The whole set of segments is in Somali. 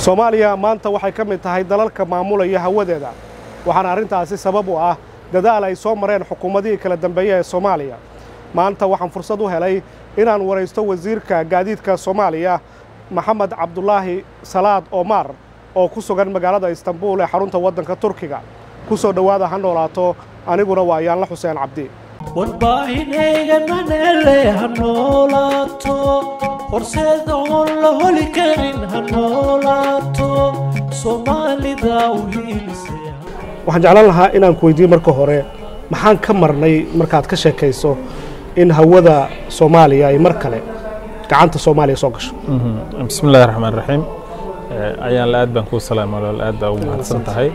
soomaaliya maanta waxay ka mid tahay dalalka maamulaya hawadeeda waxaana arrintaasi sabab u ah dadaal ay soo mareen xukuumadihii kala dambeeya ee soomaaliya maanta waxaan fursad u helay inaan waraysto wasiirka gaadiidka soomaaliya maxamed cabdulaahi salaad omar oo ku sugan magaalada istanbuul ee xarunta waddanka turkiga ku soo dhowaada ha noolaato aniguna waa yaanla xuseen cabdi warbaahinaygananele ha noolaato horseed oon la holi karin ha noolaato soomaalida u hiilise waxaan jeclaan lahaa inaan ku weydiiye marka hore maxaan ka marnay markaad ka sheekayso in hawada soomaaliya ay mar kale gacanta soomaaliya soo gasho bismi illahi raxmaan raxiim ayaan la aad baan kuu salaama walaal aad baa ugu mahadsan tahay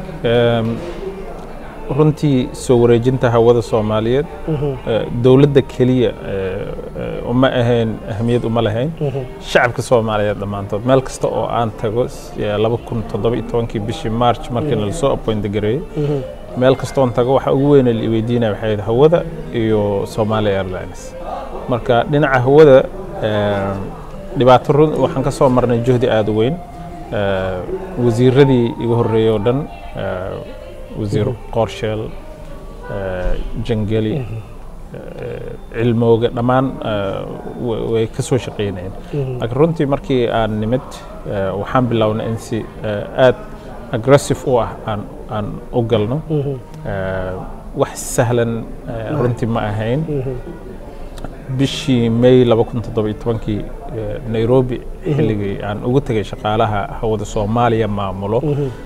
runtii soo wareejinta hawada soomaaliyeed dowladda keliya uma ahayn ahamiyad uma lahayn shacabka soomaaliyeed dhammaantood meel kasta oo aan tago laba kun toddoba iyo tobankii bishii march markiina lasoo appoint gareeyey meel kastoon tago waxa ugu weyne la weydiinaya waxay ahayd hawada iyo Somalia Airlines marka dhinaca hawada dhibaato run waxaan ka soo marnay juhdi aad u weyn wasiiradii igu horreeyey oo dhan wasiir qorsheel jangeli cilmooga dhammaan way ka soo shaqeynayeen laakiin runtii markii aan nimid waxaan bilownay in si aad aggressive u ah aan aan u galno wax sahlan runtii ma ahayn bishii may laba kun toddoba iyo tobankii nairobi xilligii aan ugu tegay shaqaalaha hawada soomaaliya maamulo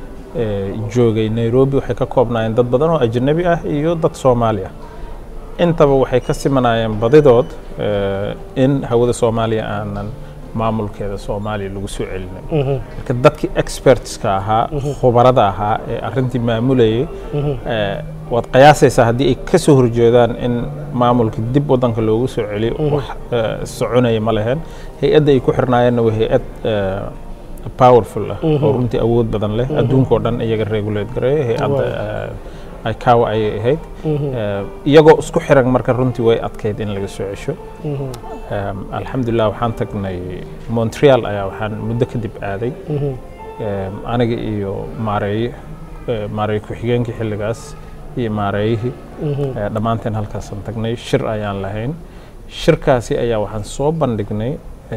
joogay nairobi waxay ka koobnaayeen dad badan oo ajnabi ah iyo dad soomaali ah intaba waxay ka simanayeen badidood in hawada soomaaliya aanan maamulkeeda soomaaliya lagu soo celinay marka dadkii expertska ahaa khubarada ahaa ee arrintii maamulayay waad qiyaasaysaa haddii ay ka soo horjeedaan in maamulka dib waddanka loogu soo celiyo wax soconaya ma laheen hay-adda ay ku xirnaayeenna waa hay-ad powerful ah oo runtii awood badan leh adduunkao dhan iyaga regulate gareeya hay-adda ikawa ayay ahayd iyagoo isku xiran marka runtii way adkayd in laga soo cesho alxamdulilah waxaan tagnay montreal ayaa waxaan muddo kadib aaday aniga iyo maareeye maareeye ku-xigeenkii xilligaas iyo maareeyihii dhammaanteen halkaasaan tagnay shir ayaan lahayn shirkaasi ayaa waxaan soo bandhignay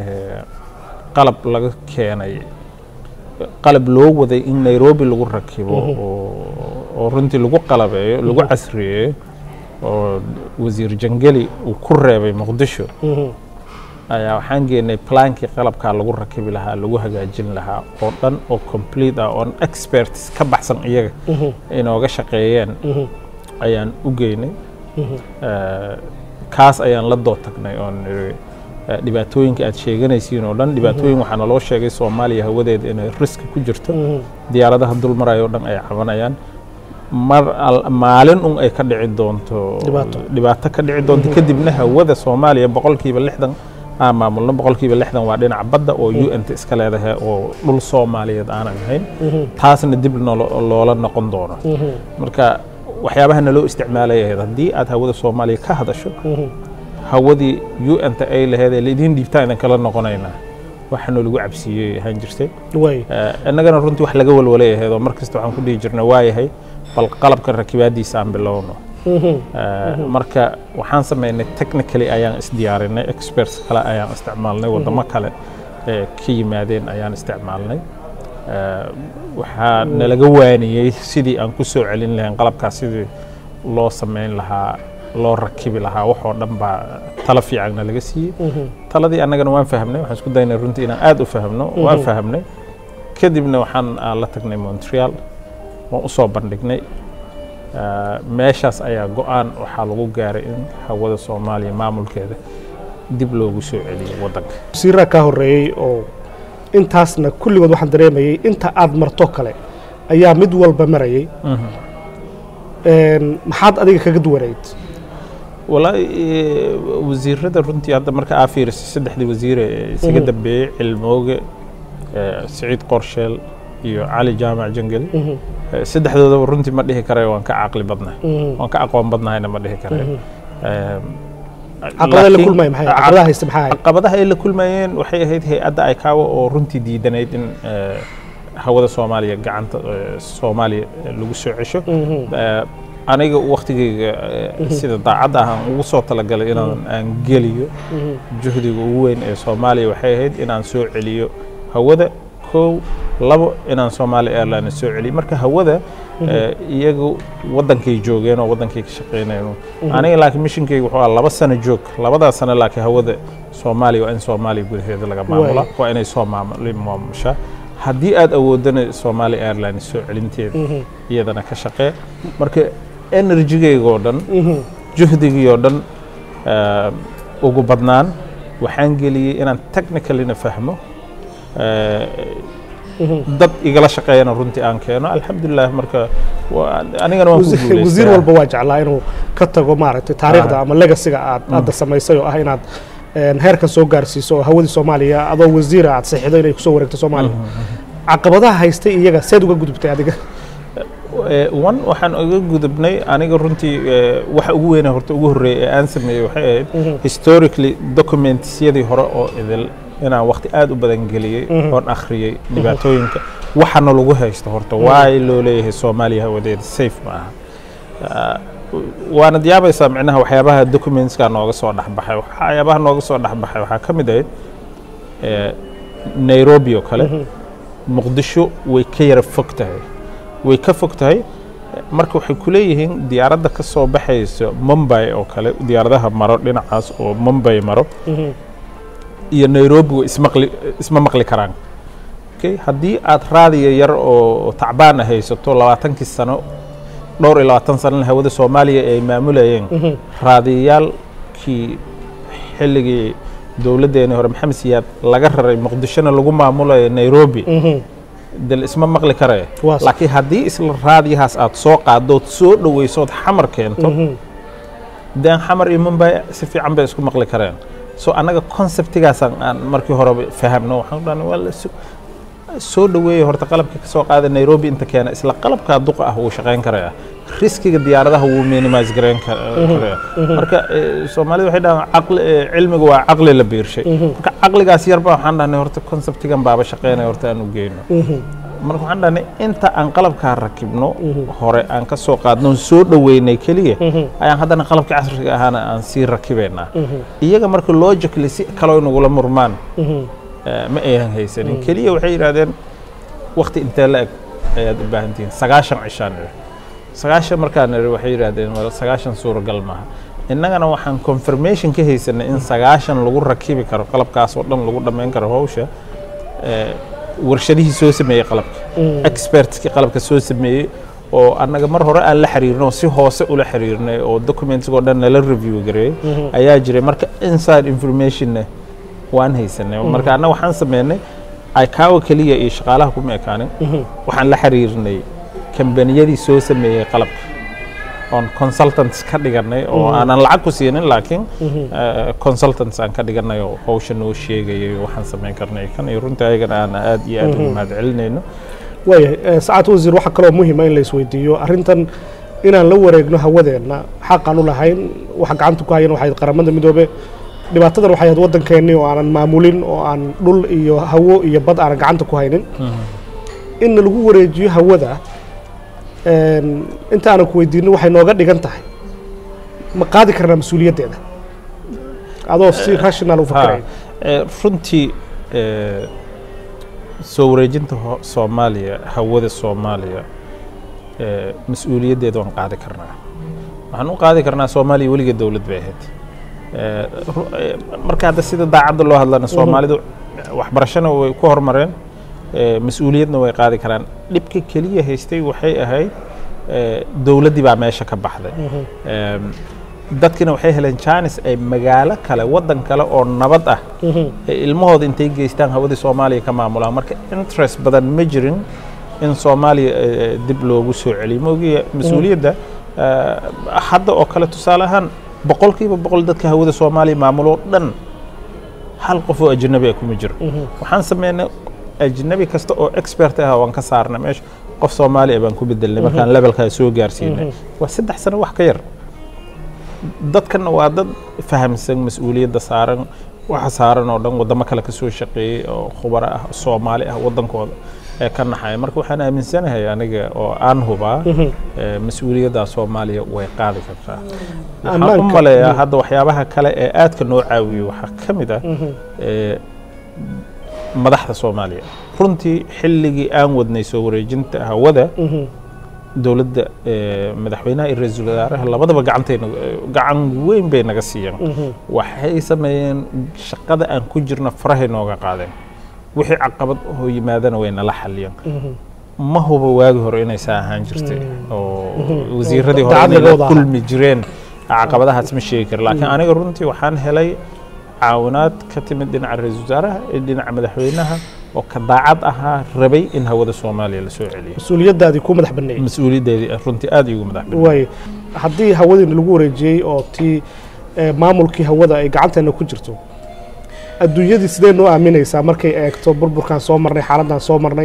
qalab laga keenay qalab loo waday in nairobi lagu rakibo oo runtii lagu qalabeeyo lagu casriyeeyo oo wasiir jangeli uu ku reebay muqdisho ayaa waxaan geenay plaankii qalabkaa lagu rakibi lahaa lagu hagaajin lahaa oo dhan oo complete ah oon experts ka baxsan iyaga inooga shaqeeyeen ayaan u geynay kaas ayaan la doo tagnay oon dhibaatooyinka aad sheeganaysiin oo dhan dhibaatooyin waxaa naloo sheegay soomaaliya hawadeeda inay riski ku jirto diyaaradaha dul maraya oo dhan ay cabanayaan mar maalin un ay ka dhici doonto dhibaato ka dhici doonto kadibna hawada soomaaliya boqolkiiba lixdan aan maamulno boqolkiiba lixdan waa dhinaca badda oo u n t iska leedahay oo dhul soomaaliyeed aanan ahayn taasna dib loola noqon doono marka waxyaabaha naloo isticmaalay ahayd haddii aad hawada soomaaliya ka hadasho hawadii u n t ay laheed ee laidin dhiibtaan idin kala noqonaynaa waxaanoo lagu cabsiiyey ahaan jirtay innagana runtii wax laga walwalay ahayd oo mar kasta waxaan ku dhihi jirna waayahay bal qalabka rakibaadiisa aan bilowno marka waxaan samaynay technically ayaan isdiyaarinay experts kale ayaan isticmaalnay waddamo kale ee ka yimaadeen ayaan isticmaalnay waxaa nalaga waaniyey sidii aan ku soo celin lahayn qalabkaas sidii loo samayn lahaa loo rakibi lahaa waxoo dhan baa talo fiicanna laga siiyey taladii annagana waan fahmnay waxaan isku daynay runtii inaan aad u fahmno waan fahmnay kadibna waxaan la tagnay montreal waan u soo bandhignay meeshaas ayaa go-aan waxaa lagu gaaray in hawada soomaaliya maamulkeeda dib loogu soo celiyo waddanka wasiiraa kaa horreeyey oo intaasna kulligood waxaan dareemayey inta aad marto kale ayaa mid walba marayay maxaad adiga kaga duwanayd walaahi wasiirada runtii hadda marka aa fiirisay saddexdii wasiire ee isaga dambeeyey cilmooge siciid qorsheel iyo cali jaamac jangeli saddexdoodaba runtii ma dhihi karayo waan ka caqli badnahay waan ka aqoon badnahayna ma dhihi karayo caqabadaha la laakiin- kulmaya maxay caqabadaha haysta maxaa ahayd caqabadaha ay la kulmayeen waxay ahayd hay-adda ICAO oo runtii diidanayd in eh, hawada soomaaliya gacanta eh, soomaaliya eh, lagu soo cesho Eh, aniga waktigayga eh, sida daacadda ah aan ugu soo talagalay inaan aan geliyo juhdiga ugu weyn ee soomaaliya waxay ahayd inaan soo celiyo hawada kow labo inaan Somali Airlines soo celiyo marka hawada eh, iyagu wadankay joogeen oo wadankay ka shaqeynayeen aniga laakiin missionkayga wuxuu ahaa laba sano joog labadaas sano laakiin hawada Soomaaliya waa in Soomaaliya gudaheeda laga maamula waa inay soo maamuli maamusha haddii aad awoodana Somali Airlines soo celinteeda iyadana ka shaqee marka energygayga oo dhan juhdigii oo dhan eh, ugu badnaan waxaan geliyey inaan technicalina fahmo eh, dad igala shaqeeyana runtii aan keeno alxamdulilah marka waa- anigana waan ku wasiir guuleystay walba waa jeclaa inuu ka tago maaragtay taariikhda ama legasiga aad hadda samaysay oo ah inaad een, heerkan soo gaarsiiso oo hawadii soomaaliya adoo wasiira aad saxiixdo inay kusoo wareegto soomaaliya caqabadaha haystay iyaga seed uga gudubtay adiga Eh, one waxaan uga gudubnay aniga runtii eh, waxa ugu weyna horta ugu horreeyay ee aan sameeyey waxay ahayd historically documentsyadii hore oo idil inaan waqti aad u badan geliyey oon akhriyey dhibaatooyinka waxana lagu haysto horta waay loo leeyahay soomaaliya hawadeeda safe ma aha Ah, waanad yaabaysaa micnaha waxyaabaha documentskaa nooga soo dhexbaxay waxyaabaha nooga soo dhexbaxay waxaa ka mid ahayd eh, nairobi oo kale muqdisho way ka yara fog tahay way ka fog tahay marka waxay ku leeyihiin diyaaradda ka soo baxaysa mumbai oo kale diyaaradaha maro dhinacaas oo mumbai maro iyo nairobi way ismaqli isma maqli karaan okay? haddii aad raadiya yar oo tacbaan haysato labaatankii sano dhowr iyo labaatan sanana hawada soomaaliya ay maamulayeen raadiyayaalkii xilligii dowladdeeni hore maxamed siyaad laga raray muqdishona lagu maamulayo nairobi dal isma maqli karee Waa sax. laakiin haddii isla raadiyahaas aad soo qaaddood soo dhoweysood xamar keento deen xamar iyo mumbai si fiican bay isku maqli kareen so annaga conceptigaasaan aan markii horeba fahamno waxaan dhahnay waa la su- soo dhaweeya horta qalabka ka soo qaada nairobi inta keena isla qalabkaa duqa ah wuu shaqayn karaya riskiga diyaaradaha wuu minimise garayn kar- karaya marka eh, soomaalida waxay dhahaan caqli eh, cilmiga waa caqli la biirshay marka caqligaas yarba waxaan dhahnay horta conceptigan baaba shaqeynaya horta aan u geyno marka waxaan dhahnay inta aan qalabkaa rakibno hore aan ka soo qaadno oon soo dhoweynay keliya ayaan haddana qalabka casriga ahaana aan sii rakibaynaa iyaga marka logically si kaloo inagula murmaan eh, ma aynan haysanin keliya waxay yidhahdeen wakti intee la eg ayaad u baahan tihiin sagaashan cishaan iri sagaashan markaan iri waxay yidhahdeen "Wal, sagaashan suuragal maaha innagana waxaan confirmation ka haysanay in sagaashan lagu rakibi karo qalabkaas oo dhan lagu dhammayn karo hawsha eh, warshadihii soo sameeyey qalabka expertskii qalabka soo sameeyey oo annaga mar hore aan la xiriirno oo si hoose ula xiriirnay oo documentsgoo dhan nala review gareeyey ayaa jiray marka inside informationna waan haysanay marka annaga waxaan sameynay icaawa keliya iyo shaqaalaha kuma ekaanin waxaan la xiriirnay kambaniyadii soo sameeyey qalabka oon consultants ka dhiganay oo aanan lacag ku siinin laakiin eh, consultants aan ka dhiganay oo hawsha noo sheegayay waxaan samayn karnay kan iyo runtii ayagana aan aad iyo aad ugu mahad celinayno waayahay sacaad wasiir waxaa kaloo muhiima in la isweydiiyo arrintan inaan la wareegno hawadeenna xaqaan u lahayn waxa gacanta ku hayan waxay qaramada midoobe dhibaatadan waxay ahayd waddankeennii oo aanan maamulin oo aan dhul iyo hawo iyo bad aanan gacanta ku haynin in lagu wareejiyo hawada een, inta aanan ku weydiinin waxay nooga dhigan tahay ma qaadi karnaa mas-uuliyaddeeda adoo si rational u fakiraya Eh, runtii eh, soo wareejinta ho- soomaaliya hawada soomaaliya eh, mas-uuliyaddeeda waan qaadi karnaa waxaan u qaadi karnaa soomaaliya weligeed dowlad bay ahayd Eh, ru- eh, marka hadda sida daacadda loo hadlana soomaalidu waxbarashana way ku horumareen eh, mas-uuliyadna way qaadi karaan dhibka keliya haystay waxay ahayd eh, dowladdii baa meesha ka baxday Em, dadkina waxay heleen jaanis ay magaalo kale waddan kale oo nabad ah ay ilmahooda intay geystaan hawadii soomaaliya ka maamulaan marka interest badan ma jirin in soomaaliya eh, dib loogu soo celiyo maogiya mas-uuliyadda eh, hadda oo kale tusaale ahaan boqolkiiba boqol dadka hawada soomaaliya maamuloo dhan hal qof oo ajnabi ah kuma jiro waxaan sameynay ajnabi kasta oo expert ah waan ka saarnay meesha qof soomaali ah baan ku bedelnay markaan levelkaa soo gaarsiinay waa saddex sano wax ka yar dadkana waa dad fahamsan mas-uuliyadda saaran waxa saaran oo dhan wadamo kale ka soo shaqeeyey oo khubaro ah soomaali ah wadankooda ee ka naxaya marka waxaan aaminsanahay aniga oo aan hubaa ee, mas-uuliyadda soomaaliya way qaadi kartaa waxaan u Ammaanka- maleeyaa hadda waxyaabaha kale ee aadka noo caawiyo waxaa ka mid ah ee, madaxda soomaaliya runtii xilligii aan wadnay soo wareejinta hawada dowladda ee, madaxweynaha iyo ra-iisul wasaaraha labadaba gacantayna gacan weyn bay naga siiyeen waxay sameeyeen shaqada aan ku jirna farahay nooga qaadeen wixii caqabad oo yimaadana way nala xaliyeen ma huba waagi hore inay saa ahaan jirtay oo wasiiradii hore Daacad inay la lagooda ahaa. kulmi jireen caqabadahaas ma sheegi kara laakiin aniga runtii waxaan helay caawinaad ka timid dhinaca ra-iisul wasaaraha iyo dhinaca madaxweynaha oo ka daacad ahaa rabay in hawada soomaaliya la soo celiyo mas-uuliyaddaadii ku madax banneeyey mas-uuliyaddeedii runtii aad iigu madax bannayd. waaye haddii hawadiina lagu wareejiyey oo tii eh, maamulkii hawada ay gacanteena ku jirto adduunyadii sidee noo aaminaysaa markay eegto burburkan soo marnay xaaladdan soo marnay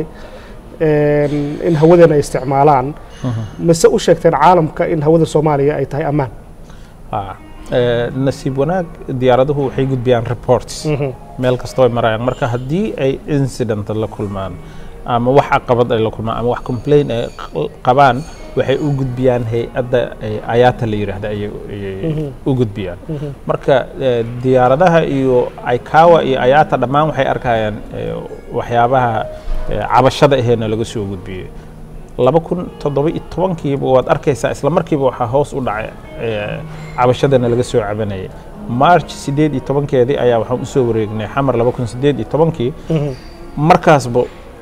een, in hawadeena ay isticmaalaan mise u sheegteen caalamka in hawada soomaaliya ay tahay ammaan Ah, ee, nasiib wanaag diyaaraduhu waxay gudbiyaan reports meel kastoo ay marayaan marka haddii ay incident la kulmaan ama wax caqabad ay la kulmaan ama wax complain ay q- qabaan waxay u gudbiyaan hay-adda ay ayaata la yidhaahda ayay ayay u gudbiyaan marka ee, diyaaradaha iyo aykawa iyo ayaata dhammaan waxay arkayaan ee, waxyaabaha ee, cabashada aheena laga soo gudbiyey laba kun toddoba iyo tobankiiba waad arkaysaa isla markiiba waxaa hoos u dhacay ee, cabashadana laga soo cabanayay march sideed iyo tobankeedii ayaa waxaan usoo wareegnay xamar laba kun sideed iyo tobankii markaasba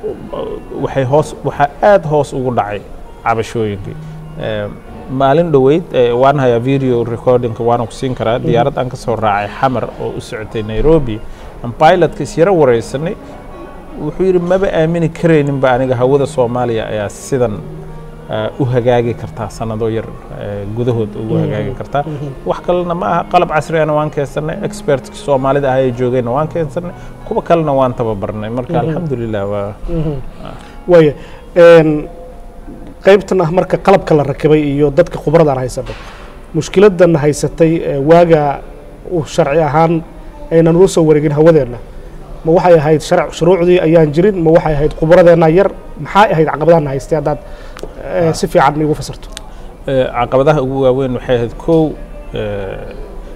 waxay hoos waxaa aad hoos ugu dhacay cabashooyinkii Ee, maalin dhoweyd ee, waan hayaa video recordingka waana ku siin karaa diyaarad aan ka soo raacay xamar oo u socotay nairobi aan pilotka isyara wareysanay wuxuu yidhi maba aamini karayninba aniga hawada soomaaliya ayaa sidan ah, u hagaagi kartaa sanado yar eh, gudahood ugu hagaagi kartaa wax kalena ma aha qalab casriyana waan keensanay expertki soomaalida ah ee joogayna waan keensanay kuwa kalena waan tababarnay marka alxamdulilah waa waaye een, qaybtan ah marka qalabka la rakibay iyo dadka khubradaan haysanay mushkiladan haysatay ee waaga uu sharci ahaan aynan ula soo wareegin hawadeenna ma waxay ahayd sharc shuruucdii ayaan jirin ma waxay ahayd khubradeenna yar maxay ahayd caqabadaana haystay haddaad eh, si fiican iigu fasirto Eh, caqabadaha ugu waaweyn waxay ahayd kow eh,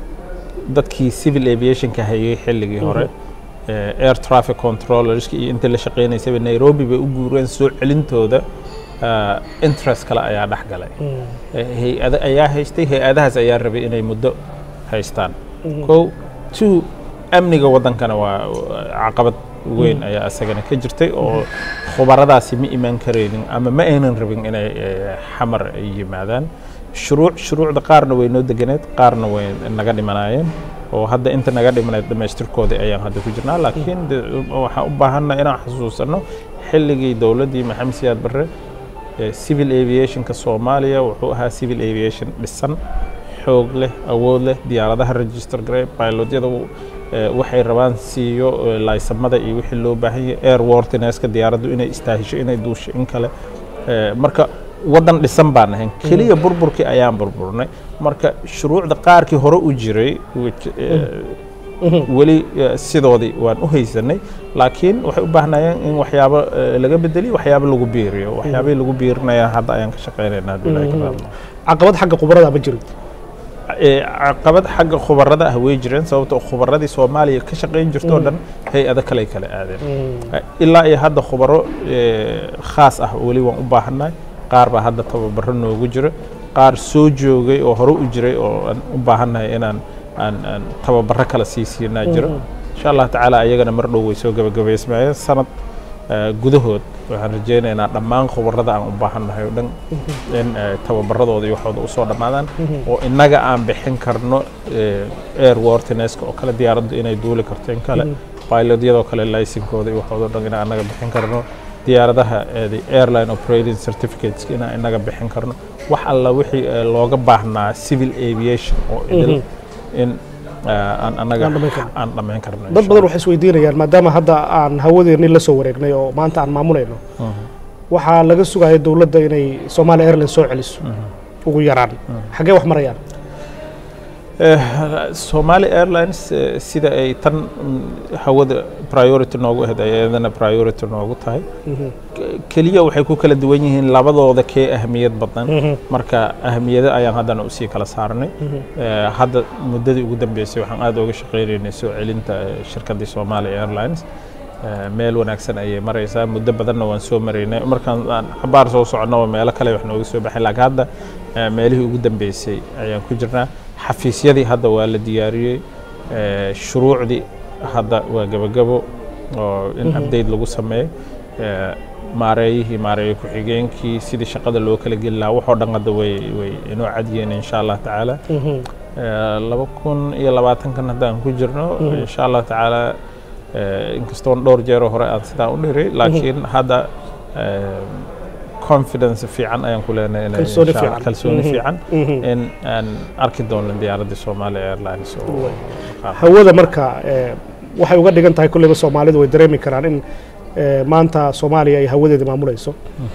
dadkii civil aviationka hayay xilligii hore eh, air traffic controllerska iyo intii la shaqeynaysaba nairobi bay u guureen soo celintooda ah, interest kale ayaa dhex galay Eh, hay-ado ayaa haystay hay-adahaas ayaa rabay inay muddo haystaan kow two amniga waddankana waa caqabad weyn ayaa isagana ka jirtay oo khubaradaasi ma imaan karaynin ama ma aynan rabin inay eh, xamar ay yimaadaan shuruuc shuruucda qaarna way noo deganeed qaarna way naga dhimanaayeen oo hadda inta naga dhimanayd dhammaystirkoodii ayaan hadda ku jirnaa laakiin de- waxaan u baahanna inaan xasuusanno xilligii dowladdii maxamed siyaad barre eh, civil aviationka soomaaliya wuxuu ahaa civil aviation dhisan xoog leh awood leh diyaaradaha register gare pilotyada uu, eh, waxay rabaan siiyo eh, laysamada iyo wixii loo baahan yahay airworthinesska diyaaraddu inay istaahisho inay duusho in kale Eh, marka waddan dhisan baan ahayn keliya burburkii ayaan burburnay marka shuruucda qaarkii hore u jiray which, eh, weli eh, sidoodii waan u haysanay laakiin waxay u baahnayeen in waxyaabo eh, laga bedeliyo waxyaabo lagu biiriyo waxyaabihii lagu biirinaya hadda ayaan ka shaqeynayna haddii ilaahay ka raadmo caqabad xagga khubarada ma jirin ee, caqabad xagga khubarada ah way jireen sababtoo khubaradii soomaaliya ka shaqayn jirto oo dhan hay-ado kale kala aadeen Eh, ilaa iyo hadda khubaro eh, khaas ah weli waan u baahannahay qaar baa hadda tababaro noogu jira qaar soo joogay oo hore u jiray oo aan u baahannahay inaan aan aan tababaro kala sii siinaa jiro insha allah tacaala ayagana mar dhow way soo gabagabaysmayeen sanad eh, gudahood waxaan rajaynaynaa dhammaan khubarada aan u baahannahay oo dhan in eh, tababaradooda iyo waxooda usoo dhammaadaan oo innaga aan bixin karno eh, airworthinesska oo kale diyaaraddu inay duuli karto in kale pilotyadoo kale laysinkooda iyo waxooda dhan inaan annaga bixin karno diyaaradaha eh, the airline operating certificates inaan innaga bixin karno wax alla wixii eh, looga baahnaa civil aviation oo idil in eh, aan annaga Aan dhammayn karno. aan dhammayn karno dad insha badan waxay isweydiinayaan maadaama hadda aan hawadeennii la soo wareegnay oo maanta aan maamulayno waxaa laga sugaya dowladda inay Somalia Airlines soo celiso ugu yaraan xaggee wax marayaan Somali Airlines eh, sida ay tan mm, hawada priority noogu ahayd ay iyadana priority noogu tahay K- keliya waxay ku kala duwan yihiin labadooda kee ahmiyad badan marka ahmiyado ayaan haddana usii kala saarnay Eh, hadda muddadii ugu dambeysay waxaan aad uga shaqaynaynay soo celinta eh, shirkaddii Somali Airlines Eh, meel wanaagsan ayay maraysaa muddo badanna waan soo maraynay markaan aan xabaar soo soconno meelo kale wax nooga soo baxay laakiin hadda eh, meelihii ugu dambeysay ayaan ku jirnaa xafiisyadii hadda waa la diyaariyey eh, shuruucdii hadda waa gebagabo oo in update lagu sameeyo Eh, maareeyihii maareeye ku-xigeenkii sidii shaqada loo kala geli lahaa waxoo dhan hadda way way inoo cadiyeen insha allah tacaala Eh, laba kun iyo labaatankan haddaan ku jirno insha allah tacaala eh, inkastoon dhowr jeeroo hore aan sidaa u dhiray laakiin hadda eh, confidence fiican ayaan ku leenahay inay Kalsooni insha Allah- fiican. kalsooni Mhm. fiican Mhm. in aan arki doono diyaaradda Somali Airlines oo hawada marka eh, waxay uga dhigan tahay kulleyba soomaalidu way dareemi karaan in eh, maanta soomaaliya ay hawadeeda maamulayso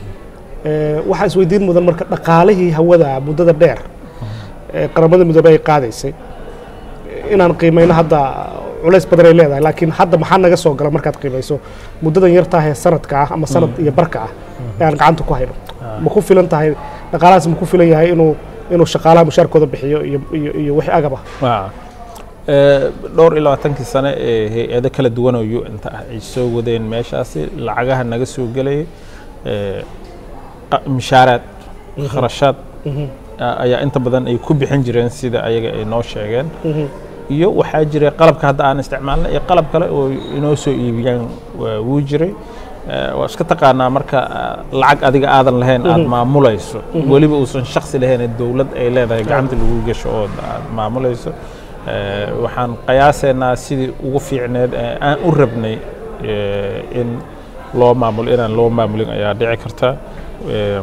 Eh, waxaa isweydiin mudan marka dhaqaalihii hawada muddada dheer ee qaramada midoobey ay qaadaysay inaan qiimayno hadda culays badan ay leedahay laakiin hadda maxaa naga soo gala markaad qiimayso muddadan yartaah ee sanadka ah ama sanad iyo barka ah ee aan gacanta ku hayno ma ku filan tahay dhaqaalahaas ma ku filan yahay inuu inuu shaqaalaha mushaarkooda bixiyo iyo iyo iyo wixii agab ah Waa. Eh, dhowr iyo labaatankii sane ee hay-ado kala duwan oo UN-ta ah ay soo wadeen meeshaasi lacagaha naga soo gelayay eh, qa- mishaaraad kharashaad a- ayaa inta badan ay ku bixin jireen sida ayaga ay noo sheegeen iyo waxaa jiray qalabka hadda aan isticmaalna iyo qalab kale oo inoo soo iibiyaan waa- wuu jiray Eh, waa iska taqaanaa marka ah, lacag adiga aadan lahayn aad maamulayso weliba uusan shaksi lahayn ee dowlad ay leedahay gacanta lagu gasho oo aad maamulayso Eh, waxaan qiyaasaynaa sidii ugu fiicneed ee aan u rabnay eh, in loo maamulo inaan loo maamulin ayaa dhici karta Eh,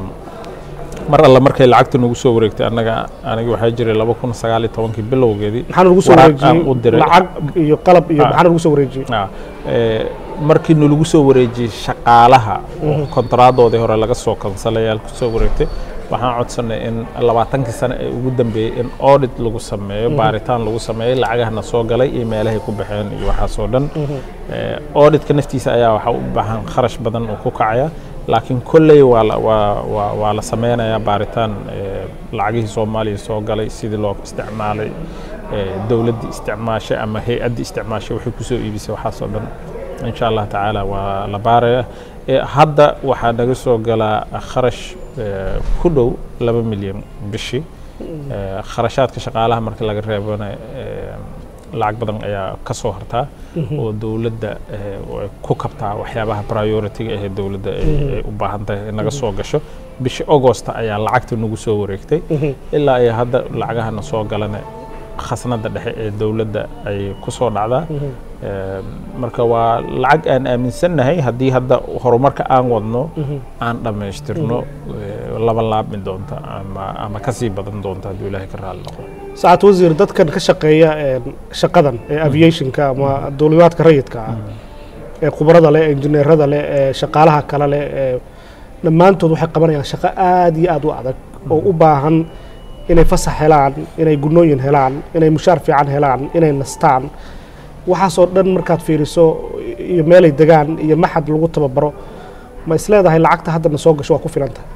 mar alla markay lacagta nagu soo wareegtay annaga aniga waxaa jiray laba kun sagaal iyo tobankii bilowgeedii maxaana lagu soo waraaq aan u wareejiyey diray. lacag iyo qalab iyo Ah. maxaana lagu soo wareejiyey Ah, eh, markii nalagu soo wareejiyey shaqaalaha oo kontaraadoodii hore laga soo kansalayaal ku soo wareegtay waxaan codsanay in labaatankii sane ee ugu dambeeyey in audit lagu sameeyo baaritaan lagu sameeyo lacagahana soo galay iyo meelahay ku baxeen iyo waxaasoo dhan Eh, auditka naftiisa ayaa waxaa u baahan kharash badan oo ku kacaya laakiin kolley waa la- waa waa waa la sameynayaa baaritaan eh, lacagihii soomaaliya soo galay sidii loo isticmaalay eh, dowladdii isticmaashay ama hay-addii isticmaashay waxay ku soo iibisay waxaasoo dhan insha allah tacaala waa la baaraya Eh, hadda waxaa naga soo galaa kharash eh, ku dhow laba milyan bishii Eh, kharashaadka shaqaalaha marka laga reebana eh, lacag badan ayaa ka soo hartaa oo dowladda eh, way ku kabtaa waxyaabaha priority-ga ahee dowladda ay ay u baahan tahay in naga soo gasho bishii augosta ayaa lacagta nagu soo wareegtay ilaa ay hadda lacagahana soo galana khasnada dhexe ee dowladda ay ku soo dhacdaa Eh, marka waa lacag aan aaminsannahay haddii hadda horumarka aan wadno aan dhammaystirno eh, laba laabmi doonta ama ama ka sii badan doonta hadduu ilaahay ka raalli noqo saacad wasiir dadkan ka shaqeeya een, shaqadan ee aviationka ama duulimaadka rayidka ah ee khubarada leh injineerada leh ee shaqaalaha kale leh ee dhammaantood waxay qabanayaan shaqo aad iyo aad u adag oo u baahan inay fasax helaan inay gunooyin helaan inay mushaar fiican helaan inay nastaan waxaasoo dhan markaad fiiriso iyo meelay degaan iyo maxad lagu tababaro ma isleedahay lacagta haddana soo gasho waa ku filan tahay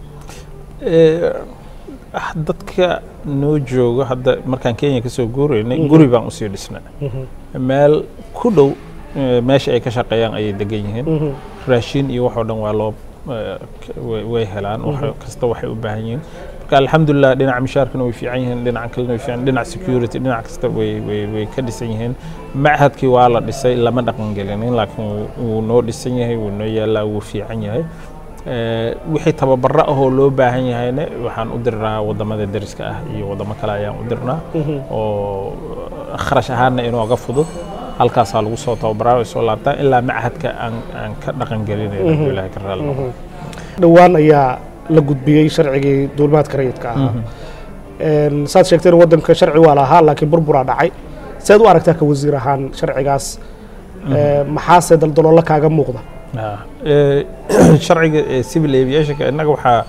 Eh, ah, dadka noo jooga hadda markaan kenya ka soo guuraynay guri baan usii dhisnay meel ku dhow eh, meesha ay ka shaqeeyaan ayay degan yihiin raashin iyo waxoo dhan waa loo eh, k- way- way helaan wax kasta waxay u baahan yihiin marka alxamdulilah dhinaca mishaarkana way fiican yihiin dhinaca kalena way fiican dhinaca security dhinac kasta way way way ka dhisan yihiin machadkii waa la dhisay lama dhaqan gelinin laakiin wuu- wuu noo dhisan yahay wuu noo yaalaa wuu fiican yahay Eh, wixii tababaro ahoo loo baahan yahayna waxaan u dirnaa wadamada deriska ah iyo wadamo kale ayaan u dirnaa oo kharash ahaanna inooga fudud halkaasaa lagu soo tababaraa way soo laabtaan ilaa machadka aan aan ka dhaqan gelinayno hadduu ilaahay ka raalli noqo dhowaan ayaa la gudbiyey sharcigii duulimaadka rayidka ahaa Een, saad sheegteen waddanka sharci waa lahaa laakiin burburaa dhacay seed u aragtaa ka wasiir ahaan sharcigaas Ee, maxaase daldaloolo kaaga muuqda Ah, eh, sharciga ee civil aviationka innaga waxaa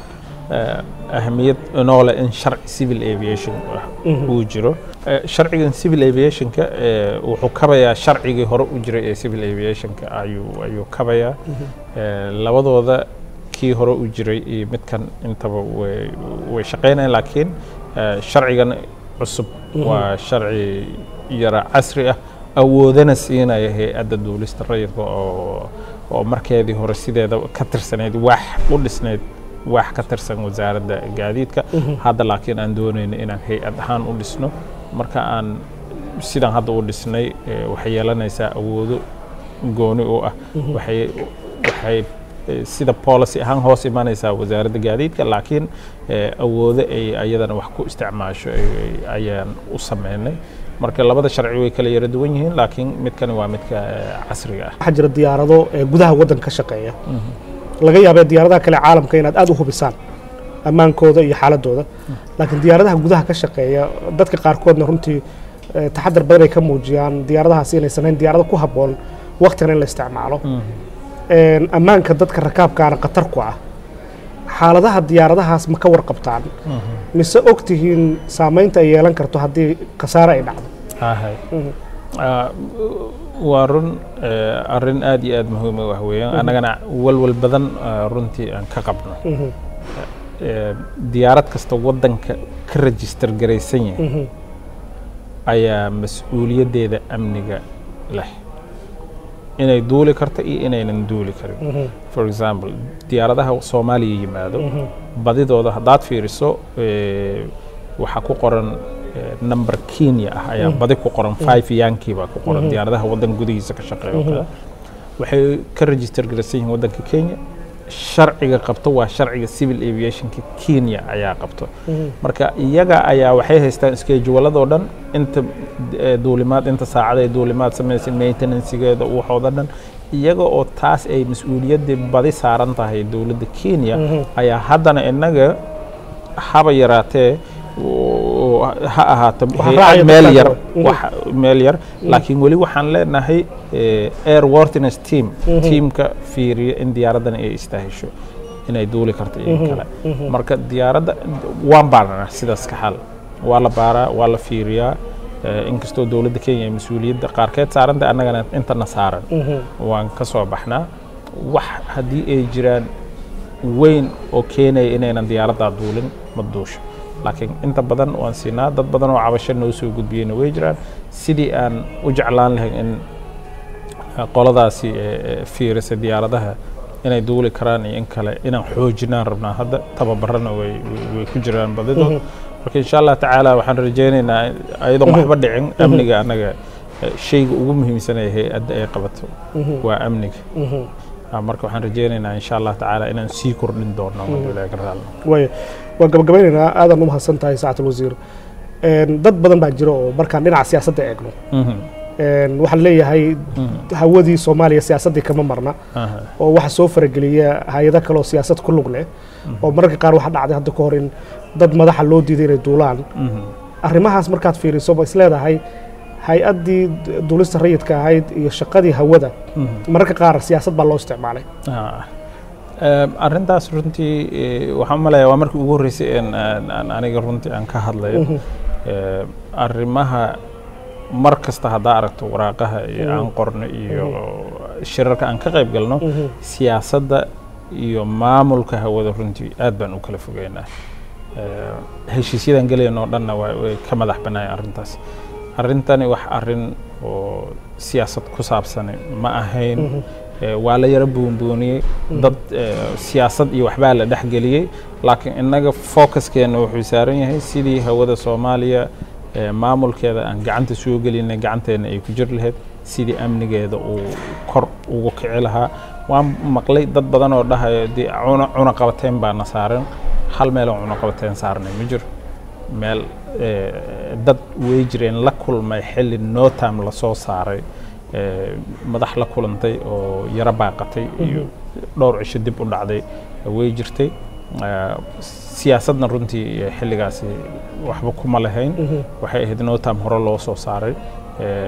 eh, ahamiyad noole in sharci civil aviation ah uu jiro Eh, sharcigan civil aviationka eh, wuxuu kabayaa sharcigii hore u jiray ee civil aviationka ayuu ayuu kabayaa Eh, labadooda kii hore u jiray iyo midkan intaba way way shaqaynayaan laakiin eh, sharcigan cusub waa sharci yara casri ah awoodana siinaya hay-adda duulista rayidka oo oo markeedii hore sideeda ka tirsanayd wax u dhisnayd wax ka tirsan wasaaradda gaadiidka hadda laakiin aan doonayno inaan hay-ad ahaan u dhisno marka aan sidaan hadda u dhisnay eh, waxay yeelanaysaa awoodo gooni u ah waxay waxay eh, sida policy ahaan hoos imanaysaa wasaaradda gaadiidka laakiin eh, awoodo ay ayadana wax ku isticmaasho ay- ayaan u sameynay marka labada sharci way kala yara duwan yihiin laakiin midkani waa midka eh, casriga ah waxaa jira diyaarado ee gudaha waddanka ka shaqeeya laga yaabee diyaaradaha kale caalamka inaad aad u hubisaan ammaankooda iyo xaaladooda laakiin diyaaradaha gudaha ka shaqeeya dadka qaarkoodna runtii eh, taxadar badan ay ka muujiyaan diyaaradahaasi inaysan ahayn diyaarado ku habboon waqtigan in la isticmaalo Een, ammaanka dadka rakaabkaana khatar ku ah xaaladaha diyaaradahaas ma ka warqabtaan mise og tihiin saamaynta ay yeelan karto haddii khasaare ay dhacdo ahay Ah, waa run eh, arrin aad iyo aad muhiim u ah weeyaan annagana walwal badan ah, runtii aan ka qabno Eh, diyaarad kasta waddanka ka register garaysan yahay ayaa mas-uuliyaddeeda amniga leh inay duuli karto iyo inaynan duuli karin for example diyaaradaha soomaaliya yimaado badidooda haddaad fiiriso eh, waxaa ku qoran eh, number kenya ah ayaa badi ku qoran five yankii baa ku qoran diyaaradaha waddan gudihiisa ka shaqeeya oo kale waxay ka register garaysan yihiin waddanka kenya sharciga qabto waa sharciga civil aviationka kenya ayaa qabto marka iyaga ayaa waxay haystaan schedule-adoo dhan inta eh, duulimaad inta saacad ay duulimaad samaysay maintenancegeeda waxooda dhan iyaga oo taas ay mas-uuliyaddii badi saaran tahay dowladda kenya ayaa haddana innaga haba yaraatee oo ha ahaato Waxaa hay-ad raacaya meel dadka yar kale. Mhm. wax meel yar laakiin weli waxaan leenahay eh, airworthiness team teamka fiiriya in diyaaraddan ay istaahisho inay duuli karto iyo in kale marka diyaaradda waan baarnaa sidaas ka xal waa la baaraa waa la fiiriyaa eh, inkastoo dowladda kenya ay mas-uuliyadda qaarkeed saaranta annagana intana saaran waan ka soo baxnaa wax haddii ay jiraan weyn oo keenaya inaynan diyaaraddaa duulin ma duusho laakiin inta badan waan siinaa dad badan oo cabasho noo soo gudbiyeyna way jiraan sidii aan u jeclaan lahayn in eh, qoladaasi eh, eh, fiirisa diyaaradaha inay duuli karaan iyo in kale inaan xoojinaan rabnaa hadda tababarana way way- way ku jiraan badidood marka insha allah tacaala waxaan rajaynaynaa ayadoon waxba dhicin amniga annaga eh, shayga ugu muhiimsan ee hay-adda ay qabato waa amniga Ah, marka waxaan rajaynaynaa insha allah tacaala inaan sii kordhin doono hadduu ilaahay ka raali noqdo. waaya waan gabagabeynaynaa aadan u mahadsan tahay saacatul wasiir Een, dad badan baa jira oo markaan dhinaca siyaasadda eegno Mhm. Een, waxaan leeyahay hawadii soomaaliya siyaasaddii kama marna Aha. oo waxa soo farageliya hay-ado kale oo siyaasad ku lug leh oo mararka qaar waxa dhacday hadda ka hor in dad madaxa loo diiday inay duulaan Mhm. arrimahaas markaad fiiriso ma is leedahay hay-addii duulista rayidka ahayd iyo shaqadii hawada mararka qaar siyaasad baa loo isticmaalay Ah. Em, arrintaas runtii eh, waxaan u maleeyaa waa markii ugu horreysay een aan- aan aniga runtii aan ka hadlayo Em, arrimaha mar kasta haddaa aragto waraaqaha iyo aan qorno iyo shirarka aan ka qayb galno siyaasadda iyo maamulka hawada runtii aad baan u kala fogeynaa Em, heshiisyadan gelayno oo dhanna waa- way ka madax bannaayeen arrintaas arrintani wax arrin oo siyaasad ku saabsan ma ahayn Eh, waa la yara buunbuuniyey dad eh, siyaasad iyo waxbaa la dhexgeliyey laakiin innaga focuskeenna wuxuu saaran yahay sidii hawada soomaaliya eh, maamulkeeda aan gacanta soo gelinay gacanteenna ay ku jir lahayd sidii amnigeeda uu kor ugu kici lahaa waan maqlay dad badan oo dhahayo dee cuna cunaqabateyn baana saaran hal meel oo cunaqabateyn saarnay ma jiro meel eh, dad way jireen la kulmay xilli notam lasoo saaray eh, madax la kulantay oo yaro baaqatay iyo dhowr cisho dib u dhacday way jirtay Eh, siyaasadna runtii eh, xilligaasi waxba kuma lahayn waxay ahayd notam hore loo soo saaray Eh,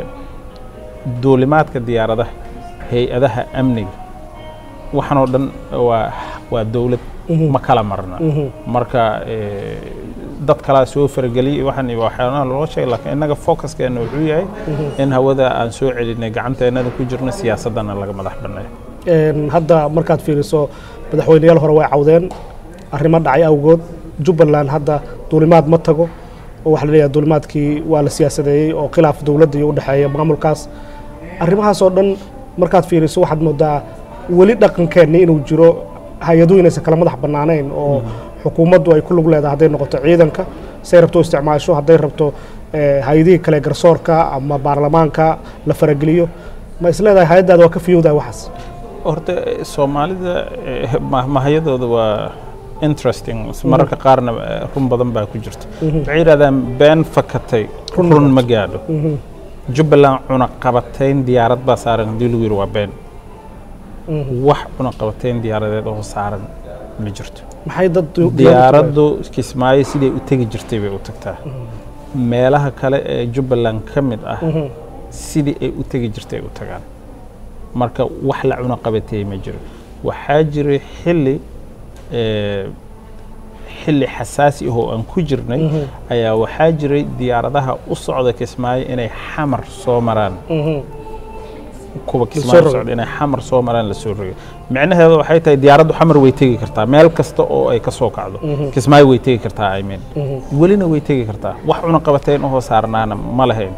duulimaadka diyaaradaha hay-adaha amniga waxaan oo dhan waa waa dowlad ma kala marna marka eh, dad kalaa soo farageliyay waxaan iyo waxyaalaha loo sheegay laakiin innaga focuskeenna wuxuu yahay in hawada aan soo celinay gacanteennada ku jirno siyaasaddana laga madax banneeyo Een, hadda markaad fiiriso madaxweyneyaal hore way cawdeen arrimo dhacay awgood jubbaland hadda duulimaad ma tago oo waxaa la leeyahay duulimaadkii waa la siyaasadeeyey oo khilaaf dowladda iyo u dhexeeya maamulkaas arrimahaas oo dhan markaad fiiriso waxaad moodaa weli dhaqankeenni inuu jiro hay-aduhu inaysan kala madax bannaanayn oo xukuumaddu ay ku lug leedahay hadday noqoto ciidanka say rabto u isticmaasho hadday rabto eh, hay-adihii kale garsoorka ama baarlamaanka la farageliyo ma is leedahay hay-addaada waa ka fiyowdahay waxaas horta eh, soomaalida eh, ma- mahayadooda waa interesting mararka qaarna eh, run badan baa ku jirta waxay yidhahdaan been fakatay run ma gaadho jubbaland cunaqabatayn diyaarad baa saaran haddii lagu yidhi waa been wax cunaqabatayn diyaaradeed oo saaran ma jirto maxay dad diyaaraddu kismaayo siday u tegi jirtay bay u tagtaa meelaha kale ee jubbaland ka mid ah sidii ay u tegi jirtay ay u tagaan marka wax la cunaqabateeyey ma jiro waxaa jiray xilli eh, xilli xasaasi ah oo aan ku jirnay ayaa waxaa jiray diyaaradaha u socda kismaayo inay xamar soo maraan kuwa kismaayo rogay. socda inay xamar soo maraan la soo rogay micnaheedu waxay tahay diyaaraddu xamar way tegi kartaa meel kasta oo ay ka soo kacdo kismaayo way tegi kartaa i mean welina way tegi kartaa wax cunaqabateyn ahoo saarnaana ma lahayn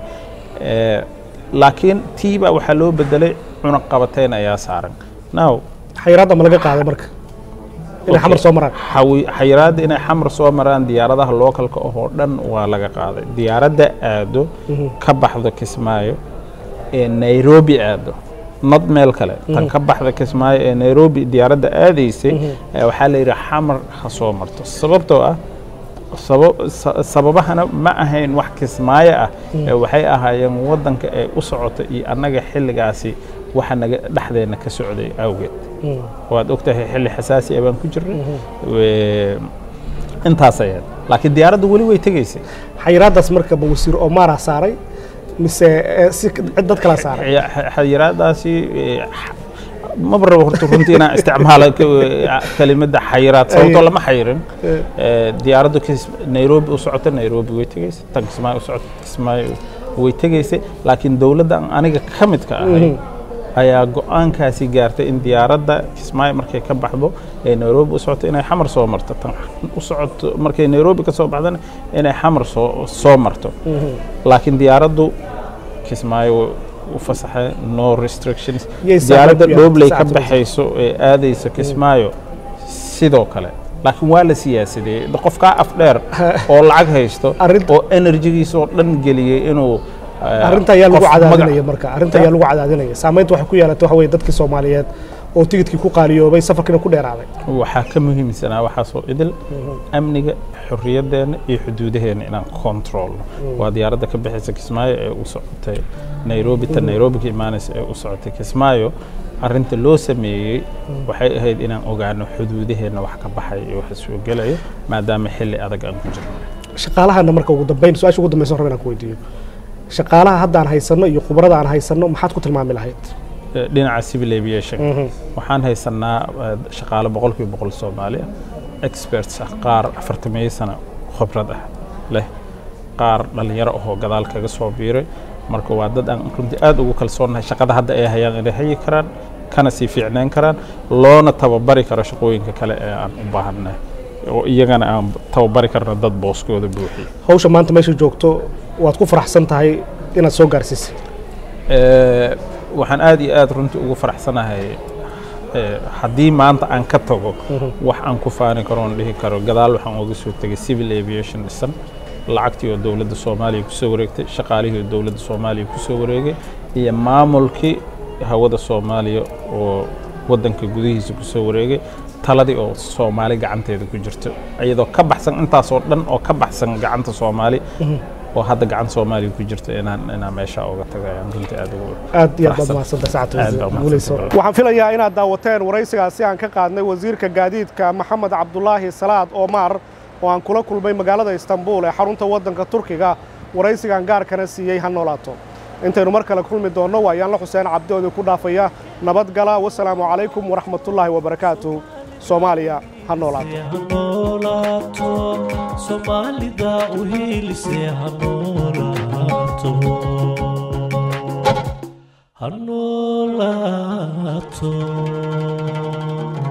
Eh, laakiin tiibaa waxaa loo bedelay cunaqabateyn ayaa saaran now xayiraadda ma laga qaaday marka inay xamar soo maraan xawi- xayiraadda inay xamar soo maraan diyaaradaha lookalka oo dhan waa laga qaaday diyaaradda aado ka baxdo kismaayo ee nairobi aado nad meel kale tan ka baxda kismaayo ee nairobi diyaaradda aadaysay eh, waxaa la yidhi xamar ha soo marto sababtoo ah saba- sa- sababahana ma ahayn wax kismaayo ah ee waxay ahaayeen waddanka ay u socota iyo annaga xilligaasi waxa naga dhexdeenna ka socday awgeed waad ogtahay xilli xasaasi ah baan ku jirnay We- intaas ayaad laakiin diyaaraddu weli way tegaysay xayiraaddaas marka ma wasiir omara saaray mise eh, si cid dad kala saaray Xaya- xa- xayiraadaasi eh, x- maba rabo horta runtii inaan isticmaalo ka- kelimadda xayiraad sababtoo lama xayirin Eh, diyaaraddu kis- nairobi u socota nairobi way tegaysay tan kismaayo u socota kismaayo way tegaysay laakiin dowladda aan aniga ka midka ahay ayaa go-aankaasi gaartay in diyaaradda kismaayo markay ka baxdo ee nairobi u socoto inay xamar soo marto tan u socoto markay nairobi ka soo baxdana inay xamar soo soo marto laakiin diyaaraddu kismaayo way u fasaxay no restrictions Yay diyaaradda saaxiib ku dhoobley ka yahay, baxayso ee aadaysa kismaayo sidoo kale laakiin waa la siyaasadeeyey Da- qofkaa af dheer oo lacag haysto Arrinta- oo enerjigiisa oo dhan geliyey inuu eh, arrinta ayaa lagu qof magac- cadaadinaya marka arrinta ayaa lagu cadaadinaya saamaynta waxay ku yeelatay waxa weeye dadkii soomaaliyeed oo tigidkii ku qaaliyoobay safarkiina ku dheeraaday waxaa ka muhiimsanaa waxaasoo idil amniga xorriyaddeena iyo xuduudaheenna inaan kontroolno waa diyaaradda ka bixaysa kismaayo ee u socotay nairobi ta nairobi ka imaanaysa ee u socotay kismaayo arrinta loo sameeyey waxay ahayd inaan ogaano xuduudaheenna wax ka baxaya iyo waxa soo gelaya maadaama xilli adag aan ku jirno shaqaalahana marka ugu dambayn su-aasha ugu dambaysa raba inaan ku weydiiyo shaqaalaha hadda aan haysanno iyo khubarada aan haysanno maxaad ku tilmaami lahayd Eh, dhinaca civil aviation waxaan haysanaa eh, shaqaale boqolkiiba boqol soomaali ah experts ah qaar afartameeyo sano khibrad ah leh qaar dhallinyaro ahoo gadaal kaga soo biiray marka waa dad aan runtii aad ugu kalsoonnahay shaqada hadda ay hayaan inay hayi karaan kana sii fiicnayn karaan loona tababari karo shaqooyinka kale ee aan u baahannahay oo iyagana aan tababari karno dad booskooda buuxiya hawsha maanta meesha joogto waad ku faraxsan tahay inaad soo gaarsiisay Eh, waxaan aad iyo aad runtii ugu faraxsanahay eh, haddii maanta aan ka tago wax aan ku faani karo oon dhihi karo gadaal waxaan uga soo tegay civil aviation dhisan lacagtii oo dowladda soomaaliya kusoo wareegtay shaqaalihii oo dowladda soomaaliya kusoo wareegay iyo maamulkii hawada soomaaliya oo waddanka gudihiisa kusoo wareegay taladii oo soomaali gacanteeda ku jirto iyadoo ka baxsan intaasoo dhan oo ka baxsan gacanta soomaali oo hadda gacan soomaaliya ku jirta inaan inaan meesha uga tagayaan runtii aad ugu aad iyo aad baad faraxsan. mahadsantahay sacad Aad baa wasiir guuleyso mahadsantahay. waxaan filayaa inaad daawateen waraysigaasi aan ka qaadnay wasiirka gaadiidka maxamed cabdulaahi salaad oomar oo aan kula kulmay magaalada istanbul ee xarunta waddanka turkiga waraysigan gaarkana siiyey ha noolaato intaynu mar kale kulmi doonno waa yaanla xuseen cabdi oo idinku dhaafaya nabadgala wasalaamu calaykum waraxmatullaahi wabarakaatuh soomaaliya ha noolaato hanolaato soomaalida u hiilise hanolaato hanolaato